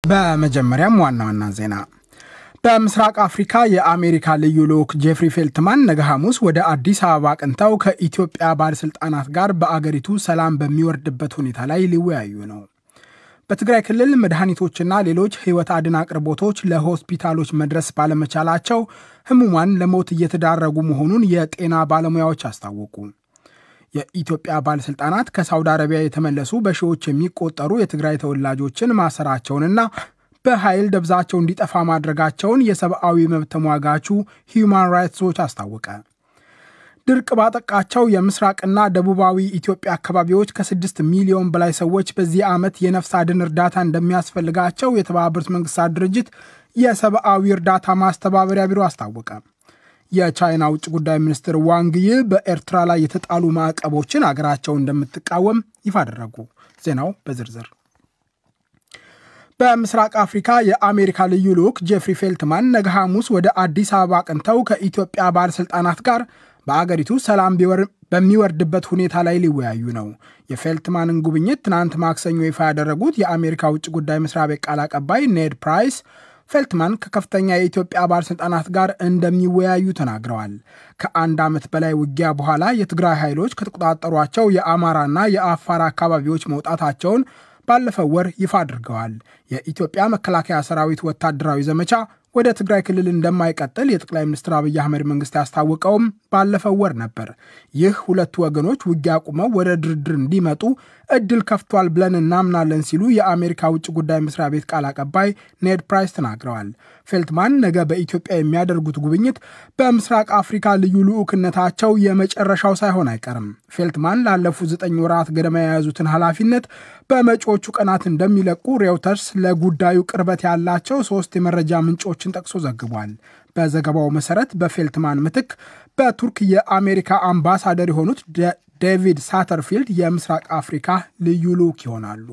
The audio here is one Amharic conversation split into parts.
በመጀመሪያም ዋና ዋና ዜና በምስራቅ አፍሪካ የአሜሪካ ልዩ ልዑክ ጄፍሪ ፌልትማን ነገ ሐሙስ ወደ አዲስ አበባ አቅንተው ከኢትዮጵያ ባለሥልጣናት ጋር በአገሪቱ ሰላም በሚወርድበት ሁኔታ ላይ ሊወያዩ ነው። በትግራይ ክልል መድኃኒቶችና ሌሎች ሕይወት አድን አቅርቦቶች ለሆስፒታሎች መድረስ ባለመቻላቸው ሕሙማን ለሞት እየተዳረጉ መሆኑን የጤና ባለሙያዎች አስታወቁ። የኢትዮጵያ ባለሥልጣናት ከሳውዲ አረቢያ የተመለሱ በሺዎች የሚቆጠሩ የትግራይ ተወላጆችን ማሰራቸውንና በኃይል ደብዛቸው እንዲጠፋ ማድረጋቸውን የሰብአዊ መብት ተሟጋቹ ሂዩማን ራይትስ ዎች አስታወቀ። ድርቅ ባጠቃቸው የምስራቅና ደቡባዊ ኢትዮጵያ አካባቢዎች ከስድስት ሚሊዮን በላይ ሰዎች በዚህ ዓመት የነፍስ አድን እርዳታ እንደሚያስፈልጋቸው የተባበሩት መንግስታት ድርጅት የሰብአዊ እርዳታ ማስተባበሪያ ቢሮ አስታወቀ። የቻይና ውጭ ጉዳይ ሚኒስትር ዋንግ ይ በኤርትራ ላይ የተጣሉ ማዕቀቦችን አገራቸው እንደምትቃወም ይፋ አደረጉ። ዜናው በዝርዝር በምስራቅ አፍሪካ የአሜሪካ ልዩ ልዑክ ጄፍሪ ፌልትማን ነገ ሐሙስ ወደ አዲስ አበባ አቅንተው ከኢትዮጵያ ባለሥልጣናት ጋር በአገሪቱ ሰላም በሚወርድበት ሁኔታ ላይ ሊወያዩ ነው። የፌልትማንን ጉብኝት ትናንት ማክሰኞ ይፋ ያደረጉት የአሜሪካ ውጭ ጉዳይ መስሪያ ቤት ቃል አቀባይ ኔድ ፕራይስ ፌልትማን ከከፍተኛ የኢትዮጵያ ባለሥልጣናት ጋር እንደሚወያዩ ተናግረዋል። ከአንድ ዓመት በላይ ውጊያ በኋላ የትግራይ ኃይሎች ከተቆጣጠሯቸው የአማራና የአፋር አካባቢዎች መውጣታቸውን ባለፈው ወር ይፋ አድርገዋል። የኢትዮጵያ መከላከያ ሰራዊት ወታደራዊ ዘመቻ ወደ ትግራይ ክልል እንደማይቀጥል የጠቅላይ ሚኒስትር አብይ አህመድ መንግስት ያስታወቀውም ባለፈው ወር ነበር። ይህ ሁለቱ ወገኖች ውጊያ አቁመው ወደ ድርድር እንዲመጡ እድል ከፍቷል ብለን እናምናለን ሲሉ የአሜሪካ ውጭ ጉዳይ መስሪያ ቤት ቃል አቀባይ ኔድ ፕራይስ ተናግረዋል። ፌልትማን ነገ በኢትዮጵያ የሚያደርጉት ጉብኝት በምስራቅ አፍሪካ ልዩ ልዑክነታቸው የመጨረሻው ሳይሆን አይቀርም። ፌልትማን ላለፉት ዘጠኝ ወራት ገደማ የያዙትን ኃላፊነት በመጪዎቹ ቀናት እንደሚለቁ ሬውተርስ ለጉዳዩ ቅርበት ያላቸው ሶስት የመረጃ ምንጮችን ጠቅሶ ዘግቧል። በዘገባው መሰረት በፌልትማን ምትክ በቱርክ የአሜሪካ አምባሳደር የሆኑት ዴቪድ ሳተርፊልድ የምስራቅ አፍሪካ ልዩ ልዑክ ይሆናሉ።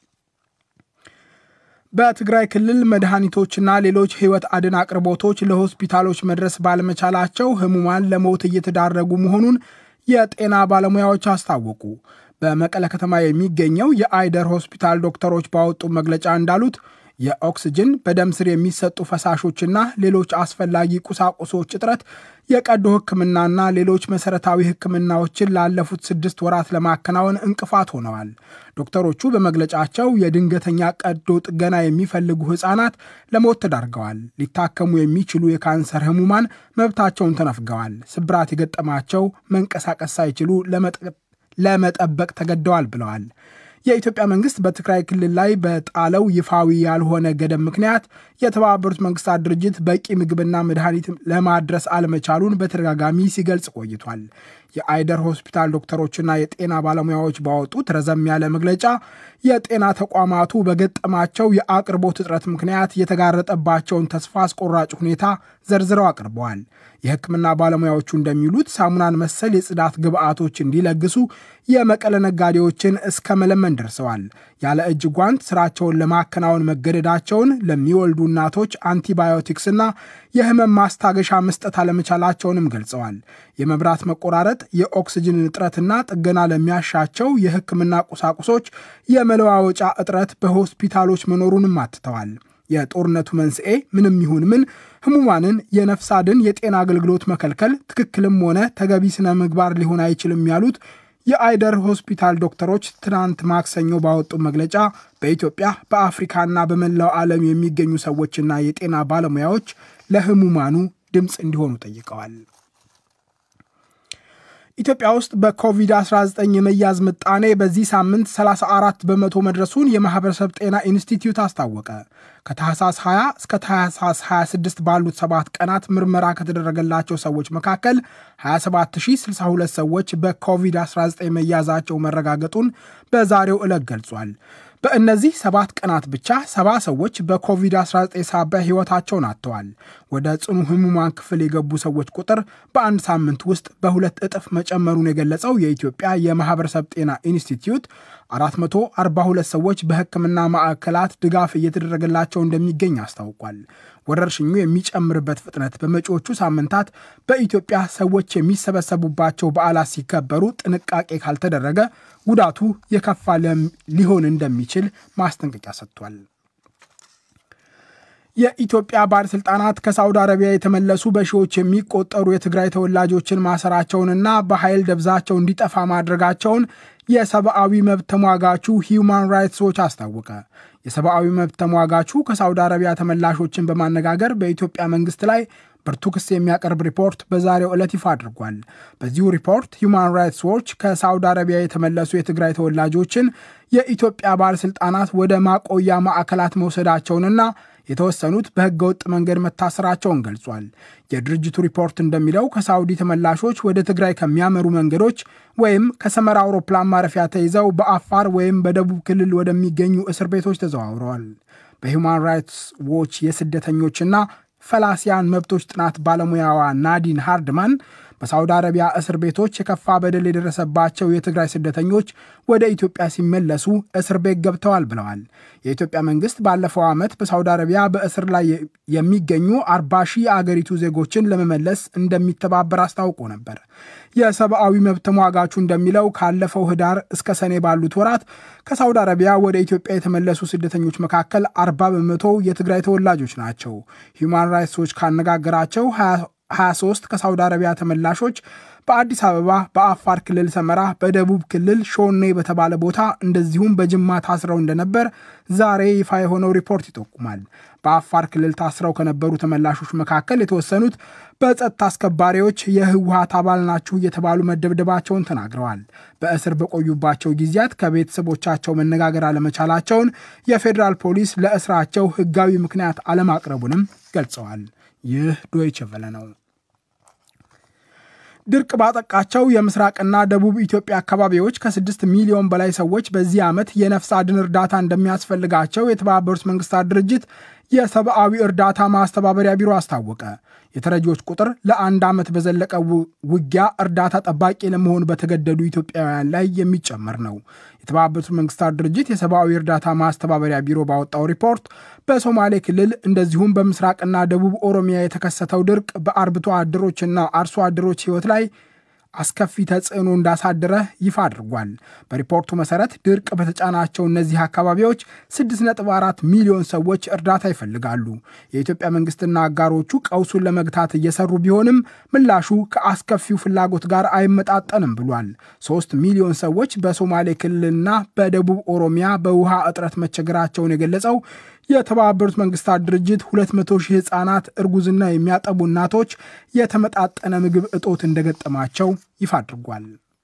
በትግራይ ክልል መድኃኒቶችና ሌሎች ሕይወት አድን አቅርቦቶች ለሆስፒታሎች መድረስ ባለመቻላቸው ሕሙማን ለሞት እየተዳረጉ መሆኑን የጤና ባለሙያዎች አስታወቁ። በመቀለ ከተማ የሚገኘው የአይደር ሆስፒታል ዶክተሮች ባወጡ መግለጫ እንዳሉት የኦክስጅን በደም ስር የሚሰጡ ፈሳሾችና ሌሎች አስፈላጊ ቁሳቁሶች እጥረት የቀዶ ሕክምናና ሌሎች መሰረታዊ ሕክምናዎችን ላለፉት ስድስት ወራት ለማከናወን እንቅፋት ሆነዋል። ዶክተሮቹ በመግለጫቸው የድንገተኛ ቀዶ ጥገና የሚፈልጉ ሕፃናት ለሞት ተዳርገዋል። ሊታከሙ የሚችሉ የካንሰር ህሙማን መብታቸውን ተነፍገዋል። ስብራት የገጠማቸው መንቀሳቀስ ሳይችሉ ለመጠበቅ ተገደዋል ብለዋል። የኢትዮጵያ መንግስት በትግራይ ክልል ላይ በጣለው ይፋዊ ያልሆነ ገደብ ምክንያት የተባበሩት መንግስታት ድርጅት በቂ ምግብና መድኃኒት ለማድረስ አለመቻሉን በተደጋጋሚ ሲገልጽ ቆይቷል። የአይደር ሆስፒታል ዶክተሮችና የጤና ባለሙያዎች ባወጡት ረዘም ያለ መግለጫ የጤና ተቋማቱ በገጠማቸው የአቅርቦት እጥረት ምክንያት የተጋረጠባቸውን ተስፋ አስቆራጭ ሁኔታ ዘርዝረው አቅርበዋል። የሕክምና ባለሙያዎቹ እንደሚሉት ሳሙናን መሰል የጽዳት ግብዓቶች እንዲለግሱ የመቀለ ነጋዴዎችን እስከ መለመን ደርሰዋል። ያለ እጅ ጓንት ስራቸውን ለማከናወን መገደዳቸውን፣ ለሚወልዱ እናቶች አንቲባዮቲክስና የህመም ማስታገሻ መስጠት አለመቻላቸውንም ገልጸዋል። የመብራት መቆራረጥ፣ የኦክስጅን እጥረትና ጥገና ለሚያሻቸው የሕክምና ቁሳቁሶች የመለዋወጫ እጥረት በሆስፒታሎች መኖሩንም አትተዋል። የጦርነቱ መንስኤ ምንም ይሁን ምን ህሙማንን የነፍስ አድን የጤና አገልግሎት መከልከል ትክክልም ሆነ ተገቢ ስነ ምግባር ሊሆን አይችልም ያሉት የአይደር ሆስፒታል ዶክተሮች ትናንት ማክሰኞ ባወጡ መግለጫ በኢትዮጵያ በአፍሪካና በመላው ዓለም የሚገኙ ሰዎችና የጤና ባለሙያዎች ለህሙማኑ ድምፅ እንዲሆኑ ጠይቀዋል። ኢትዮጵያ ውስጥ በኮቪድ-19 የመያዝ ምጣኔ በዚህ ሳምንት 34 በመቶ መድረሱን የማህበረሰብ ጤና ኢንስቲትዩት አስታወቀ። ከታህሳስ 20 እስከ ታህሳስ 26 ባሉት ሰባት ቀናት ምርመራ ከተደረገላቸው ሰዎች መካከል 27062 ሰዎች በኮቪድ-19 መያዛቸው መረጋገጡን በዛሬው ዕለት ገልጿል። በእነዚህ ሰባት ቀናት ብቻ ሰባ ሰዎች በኮቪድ-19 ሳቢያ ሕይወታቸውን አጥተዋል። ወደ ጽኑ ህሙማን ክፍል የገቡ ሰዎች ቁጥር በአንድ ሳምንት ውስጥ በሁለት እጥፍ መጨመሩን የገለጸው የኢትዮጵያ የማህበረሰብ ጤና ኢንስቲትዩት 442 ሰዎች በሕክምና ማዕከላት ድጋፍ እየተደረገላቸው እንደሚገኝ አስታውቋል። ወረርሽኙ የሚጨምርበት ፍጥነት በመጪዎቹ ሳምንታት በኢትዮጵያ ሰዎች የሚሰበሰቡባቸው በዓላት ሲከበሩ ጥንቃቄ ካልተደረገ ጉዳቱ የከፋ ሊሆን እንደሚችል ማስጠንቀቂያ ሰጥቷል። የኢትዮጵያ ባለስልጣናት ከሳውዲ አረቢያ የተመለሱ በሺዎች የሚቆጠሩ የትግራይ ተወላጆችን ማሰራቸውንና በኃይል ደብዛቸው እንዲጠፋ ማድረጋቸውን የሰብአዊ መብት ተሟጋቹ ሂዩማን ራይትስ ዎች አስታወቀ። የሰብአዊ መብት ተሟጋቹ ከሳውዲ አረቢያ ተመላሾችን በማነጋገር በኢትዮጵያ መንግስት ላይ ብርቱ ክስ የሚያቀርብ ሪፖርት በዛሬው ዕለት ይፋ አድርጓል። በዚሁ ሪፖርት ሁማን ራይትስ ዎች ከሳውዲ አረቢያ የተመለሱ የትግራይ ተወላጆችን የኢትዮጵያ ባለሥልጣናት ወደ ማቆያ ማዕከላት መውሰዳቸውንና የተወሰኑት በሕገ ወጥ መንገድ መታሰራቸውን ገልጿል። የድርጅቱ ሪፖርት እንደሚለው ከሳውዲ ተመላሾች ወደ ትግራይ ከሚያመሩ መንገዶች ወይም ከሰመራ አውሮፕላን ማረፊያ ተይዘው በአፋር ወይም በደቡብ ክልል ወደሚገኙ እስር ቤቶች ተዘዋውረዋል። በሁማን ራይትስ ዎች የስደተኞችና ፈላሲያን መብቶች ጥናት ባለሙያዋ ናዲን ሃርድማን በሳውዲ አረቢያ እስር ቤቶች የከፋ በደል የደረሰባቸው የትግራይ ስደተኞች ወደ ኢትዮጵያ ሲመለሱ እስር ቤት ገብተዋል ብለዋል። የኢትዮጵያ መንግስት ባለፈው ዓመት በሳውዲ አረቢያ በእስር ላይ የሚገኙ አርባ ሺህ የአገሪቱ ዜጎችን ለመመለስ እንደሚተባበር አስታውቆ ነበር። የሰብአዊ መብት ተሟጋቹ እንደሚለው ካለፈው ህዳር እስከ ሰኔ ባሉት ወራት ከሳውዲ አረቢያ ወደ ኢትዮጵያ የተመለሱ ስደተኞች መካከል አርባ በመቶ የትግራይ ተወላጆች ናቸው። ሂውማን ራይትስ ዎች ካነጋገራቸው 23 ከሳውዲ አረቢያ ተመላሾች በአዲስ አበባ፣ በአፋር ክልል ሰመራ፣ በደቡብ ክልል ሾኔ በተባለ ቦታ እንደዚሁም በጅማ ታስረው እንደነበር ዛሬ ይፋ የሆነው ሪፖርት ይጠቁማል። በአፋር ክልል ታስረው ከነበሩ ተመላሾች መካከል የተወሰኑት በጸጥታ አስከባሪዎች የህወሀት አባል ናችሁ እየተባሉ መደብደባቸውን ተናግረዋል። በእስር በቆዩባቸው ጊዜያት ከቤተሰቦቻቸው መነጋገር አለመቻላቸውን የፌዴራል ፖሊስ ለእስራቸው ህጋዊ ምክንያት አለማቅረቡንም ገልጸዋል። ይህ ዶይቸ ቨለ ነው። ድርቅ ባጠቃቸው የምስራቅና ደቡብ ኢትዮጵያ አካባቢዎች ከስድስት ሚሊዮን በላይ ሰዎች በዚህ ዓመት የነፍስ አድን እርዳታ እንደሚያስፈልጋቸው የተባበሩት መንግስታት ድርጅት የሰብአዊ እርዳታ ማስተባበሪያ ቢሮ አስታወቀ። የተረጂዎች ቁጥር ለአንድ ዓመት በዘለቀ ውጊያ እርዳታ ጠባቂ ለመሆን በተገደዱ ኢትዮጵያውያን ላይ የሚጨመር ነው። የተባበሩት መንግስታት ድርጅት የሰብአዊ እርዳታ ማስተባበሪያ ቢሮ ባወጣው ሪፖርት በሶማሌ ክልል እንደዚሁም በምስራቅና ደቡብ ኦሮሚያ የተከሰተው ድርቅ በአርብቶ አደሮችና አርሶ አደሮች ሕይወት ላይ አስከፊ ተጽዕኖ እንዳሳደረ ይፋ አድርጓል። በሪፖርቱ መሰረት ድርቅ በተጫናቸው እነዚህ አካባቢዎች 6.4 ሚሊዮን ሰዎች እርዳታ ይፈልጋሉ። የኢትዮጵያ መንግስትና አጋሮቹ ቀውሱን ለመግታት እየሰሩ ቢሆንም ምላሹ ከአስከፊው ፍላጎት ጋር አይመጣጠንም ብሏል። ሶስት ሚሊዮን ሰዎች በሶማሌ ክልልና በደቡብ ኦሮሚያ በውሃ እጥረት መቸገራቸውን የገለጸው የተባበሩት መንግስታት ድርጅት 200 ሺህ ህጻናት፣ እርጉዝና የሚያጠቡ እናቶች የተመጣጠነ ምግብ እጦት እንደገጠማቸው ይፋ አድርጓል።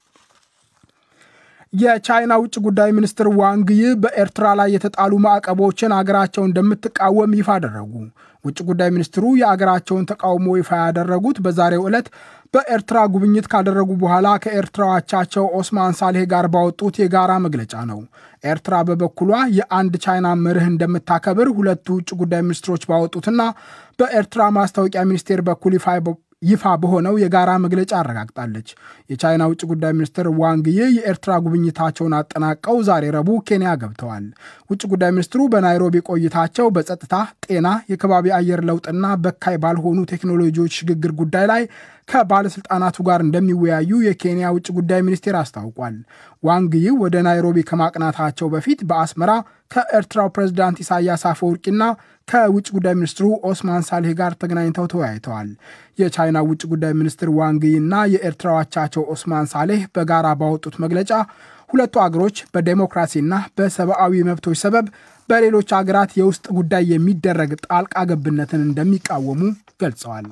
የቻይና ውጭ ጉዳይ ሚኒስትር ዋንግ ይ በኤርትራ ላይ የተጣሉ ማዕቀቦችን አገራቸው እንደምትቃወም ይፋ አደረጉ። ውጭ ጉዳይ ሚኒስትሩ የአገራቸውን ተቃውሞ ይፋ ያደረጉት በዛሬው ዕለት በኤርትራ ጉብኝት ካደረጉ በኋላ ከኤርትራ አቻቸው ኦስማን ሳሌህ ጋር ባወጡት የጋራ መግለጫ ነው። ኤርትራ በበኩሏ የአንድ ቻይና መርህ እንደምታከብር ሁለቱ ውጭ ጉዳይ ሚኒስትሮች ባወጡትና በኤርትራ ማስታወቂያ ሚኒስቴር በኩል ይፋ በሆነው የጋራ መግለጫ አረጋግጣለች። የቻይና ውጭ ጉዳይ ሚኒስትር ዋንግ ይ የኤርትራ ጉብኝታቸውን አጠናቀው ዛሬ ረቡዕ ኬንያ ገብተዋል። ውጭ ጉዳይ ሚኒስትሩ በናይሮቢ ቆይታቸው በጸጥታ፣ ጤና፣ የከባቢ አየር ለውጥና በካይ ባልሆኑ ቴክኖሎጂዎች ሽግግር ጉዳይ ላይ ከባለስልጣናቱ ጋር እንደሚወያዩ የኬንያ ውጭ ጉዳይ ሚኒስቴር አስታውቋል። ዋንግ ይ ወደ ናይሮቢ ከማቅናታቸው በፊት በአስመራ ከኤርትራው ፕሬዝዳንት ኢሳያስ አፈወርቂና ከውጭ ጉዳይ ሚኒስትሩ ኦስማን ሳሌህ ጋር ተገናኝተው ተወያይተዋል። የቻይና ውጭ ጉዳይ ሚኒስትር ዋንግይ እና የኤርትራው አቻቸው ኦስማን ሳሌህ በጋራ ባወጡት መግለጫ ሁለቱ አገሮች በዴሞክራሲና በሰብአዊ መብቶች ሰበብ በሌሎች አገራት የውስጥ ጉዳይ የሚደረግ ጣልቃ ገብነትን እንደሚቃወሙ ገልጸዋል።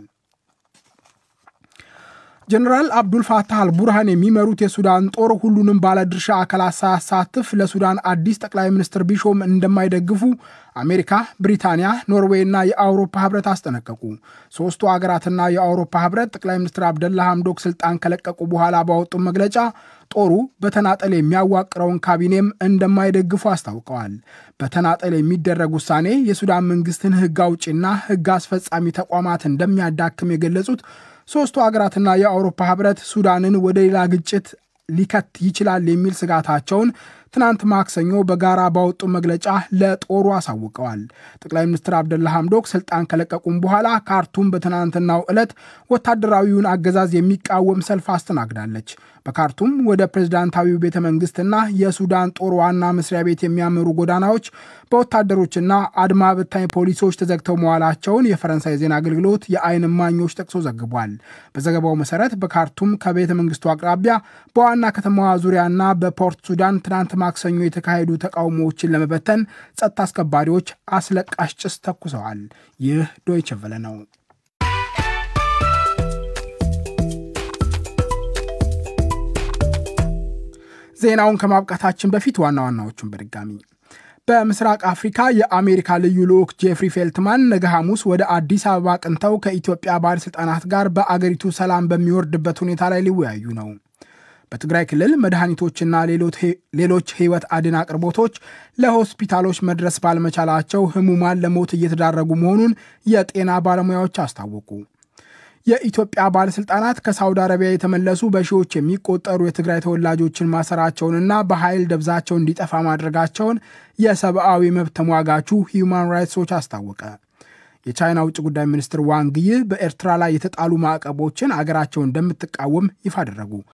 ጀነራል አብዱል ፋታህ አልቡርሃን የሚመሩት የሱዳን ጦር ሁሉንም ባለድርሻ አካላት ሳያሳትፍ ለሱዳን አዲስ ጠቅላይ ሚኒስትር ቢሾም እንደማይደግፉ አሜሪካ፣ ብሪታንያ፣ ኖርዌይ እና የአውሮፓ ህብረት አስጠነቀቁ። ሶስቱ ሀገራትና የአውሮፓ ህብረት ጠቅላይ ሚኒስትር አብደላ ሐምዶክ ስልጣን ከለቀቁ በኋላ ባወጡ መግለጫ ጦሩ በተናጠል የሚያዋቅረውን ካቢኔም እንደማይደግፉ አስታውቀዋል። በተናጠል የሚደረግ ውሳኔ የሱዳን መንግስትን ህግ አውጪና ህግ አስፈጻሚ ተቋማት እንደሚያዳክም የገለጹት ሶስቱ ሀገራትና የአውሮፓ ህብረት ሱዳንን ወደ ሌላ ግጭት ሊከት ይችላል የሚል ስጋታቸውን ትናንት ማክሰኞ በጋራ ባወጡ መግለጫ ለጦሩ አሳውቀዋል። ጠቅላይ ሚኒስትር አብደላ ሐምዶክ ስልጣን ከለቀቁም በኋላ ካርቱም በትናንትናው ዕለት ወታደራዊውን አገዛዝ የሚቃወም ሰልፍ አስተናግዳለች። በካርቱም ወደ ፕሬዝዳንታዊው ቤተ መንግስትና የሱዳን ጦር ዋና መስሪያ ቤት የሚያመሩ ጎዳናዎች በወታደሮችና አድማ በታኝ ፖሊሶች ተዘግተው መዋላቸውን የፈረንሳይ ዜና አገልግሎት የዓይን እማኞች ጠቅሶ ዘግቧል። በዘገባው መሰረት በካርቱም ከቤተ መንግስቱ አቅራቢያ በዋና ከተማዋ ዙሪያና በፖርት ሱዳን ትናንት ማክሰኞ የተካሄዱ ተቃውሞዎችን ለመበተን ጸጥታ አስከባሪዎች አስለቃሽ ጭስ ተኩሰዋል። ይህ ዶይቸ ቨለ ነው። ዜናውን ከማብቃታችን በፊት ዋና ዋናዎቹን በድጋሚ በምስራቅ አፍሪካ የአሜሪካ ልዩ ልዑክ ጄፍሪ ፌልትማን ነገ ሐሙስ ወደ አዲስ አበባ ቅንተው ከኢትዮጵያ ባለሥልጣናት ጋር በአገሪቱ ሰላም በሚወርድበት ሁኔታ ላይ ሊወያዩ ነው። በትግራይ ክልል መድኃኒቶችና ሌሎች ሕይወት አድን አቅርቦቶች ለሆስፒታሎች መድረስ ባለመቻላቸው ህሙማን ለሞት እየተዳረጉ መሆኑን የጤና ባለሙያዎች አስታወቁ። የኢትዮጵያ ባለሥልጣናት ከሳውዲ አረቢያ የተመለሱ በሺዎች የሚቆጠሩ የትግራይ ተወላጆችን ማሰራቸውንና በኃይል ደብዛቸው እንዲጠፋ ማድረጋቸውን የሰብአዊ መብት ተሟጋቹ ሂዩማን ራይትስ ዎች አስታወቀ። የቻይና ውጭ ጉዳይ ሚኒስትር ዋንግ ይ በኤርትራ ላይ የተጣሉ ማዕቀቦችን አገራቸው እንደምትቃወም ይፋ አደረጉ።